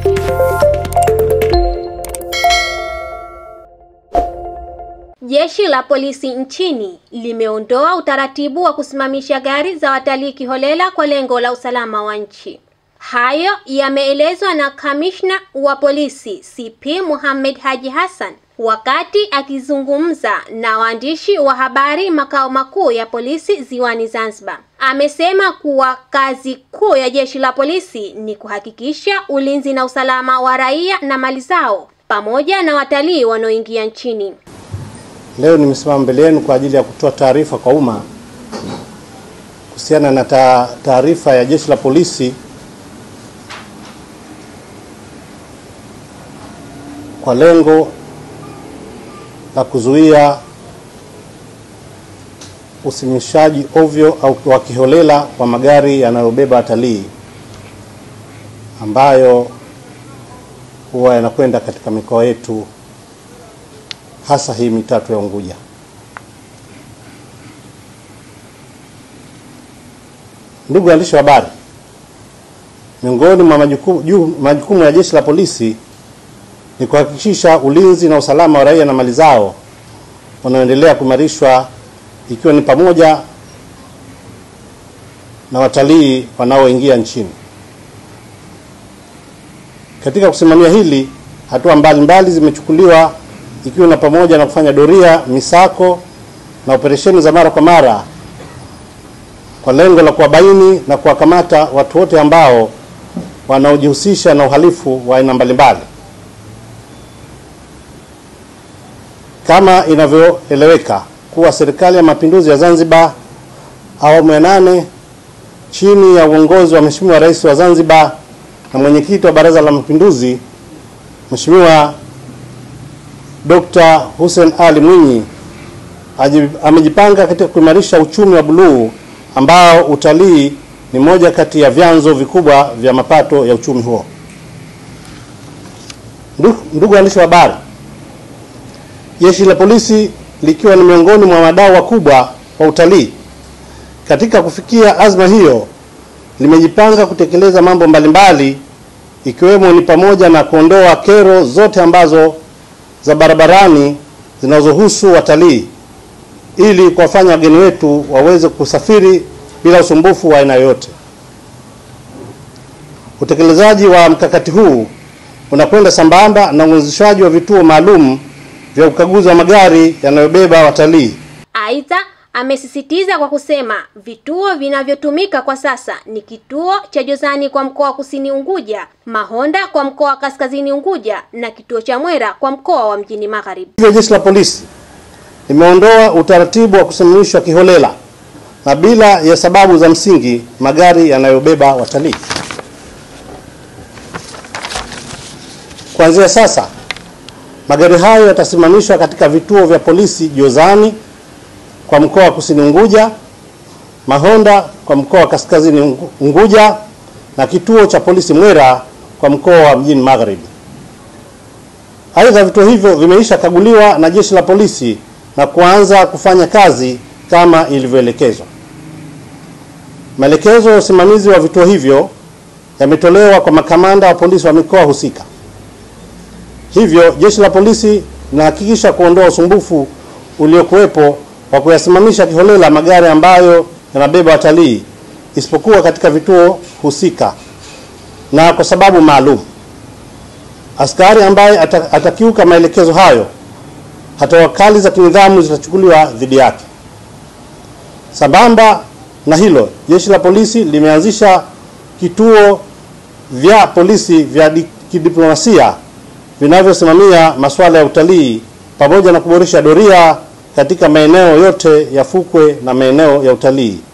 Jeshi la polisi nchini limeondoa utaratibu wa kusimamisha gari za watalii kiholela kwa lengo la usalama wa nchi. Hayo yameelezwa na kamishna wa polisi CP Mohamed Haji Hassan wakati akizungumza na waandishi wa habari makao makuu ya polisi Ziwani Zanzibar. Amesema kuwa kazi kuu ya jeshi la polisi ni kuhakikisha ulinzi na usalama wa raia na mali zao pamoja na watalii wanaoingia nchini. Leo nimesimama mbele yenu kwa ajili ya kutoa taarifa kwa umma kuhusiana na taarifa ya jeshi la polisi kwa lengo la kuzuia usimishaji ovyo au wa kiholela wa magari yanayobeba watalii ambayo huwa yanakwenda katika mikoa yetu hasa hii mitatu ya Unguja. Ndugu waandishi wa habari, miongoni mwa majukumu, majukumu ya jeshi la polisi ni kuhakikisha ulinzi na usalama wa raia na mali zao unaoendelea kuimarishwa ikiwa ni pamoja na watalii wanaoingia nchini. Katika kusimamia hili, hatua mbalimbali zimechukuliwa ikiwa na pamoja na kufanya doria, misako na operesheni za mara kwa mara kwa lengo la kuwabaini na kuwakamata watu wote ambao wanaojihusisha na uhalifu wa aina mbalimbali. Kama inavyoeleweka kuwa Serikali ya Mapinduzi ya Zanzibar awamu ya nane chini ya uongozi wa Mheshimiwa Rais wa Zanzibar na mwenyekiti wa Baraza la Mapinduzi Mheshimiwa Dr. Hussein Ali Mwinyi amejipanga katika kuimarisha uchumi wa buluu ambao utalii ni moja kati ya vyanzo vikubwa vya mapato ya uchumi huo. Ndugu waandishi wa habari, Jeshi la polisi likiwa ni miongoni mwa wadau wakubwa wa utalii katika kufikia azma hiyo, limejipanga kutekeleza mambo mbalimbali ikiwemo ni pamoja na kuondoa kero zote ambazo za barabarani zinazohusu watalii ili kuwafanya wageni wetu waweze kusafiri bila usumbufu wa aina yoyote. Utekelezaji wa mkakati huu unakwenda sambamba na uanzishaji wa vituo maalum vya ukaguzi wa magari yanayobeba watalii. Aidha, amesisitiza kwa kusema vituo vinavyotumika kwa sasa ni kituo cha Jozani kwa mkoa wa Kusini Unguja, Mahonda kwa mkoa wa Kaskazini Unguja na kituo cha Mwera kwa mkoa wa Mjini Magharibi. Hivyo jeshi la polisi limeondoa utaratibu wa kusimamishwa kiholela na bila ya sababu za msingi magari yanayobeba watalii. Kuanzia sasa magari hayo yatasimamishwa katika vituo vya polisi Jozani kwa mkoa wa Kusini Unguja, Mahonda kwa mkoa wa Kaskazini Unguja na kituo cha polisi Mwera kwa mkoa wa Mjini Magharibi. Aidha, vituo hivyo vimeisha kaguliwa na jeshi la polisi na kuanza kufanya kazi kama ilivyoelekezwa. Maelekezo ya usimamizi wa vituo hivyo yametolewa kwa makamanda wa polisi wa mikoa husika. Hivyo jeshi la polisi linahakikisha kuondoa usumbufu uliokuwepo wa kuyasimamisha kiholela magari ambayo yanabeba watalii isipokuwa katika vituo husika na kwa sababu maalum. Askari ambaye atakiuka maelekezo hayo, hatua kali za kinidhamu zitachukuliwa dhidi yake. Sambamba na hilo, jeshi la polisi limeanzisha kituo vya polisi vya kidiplomasia vinavyosimamia masuala ya utalii pamoja na kuboresha doria katika maeneo yote ya fukwe na maeneo ya utalii.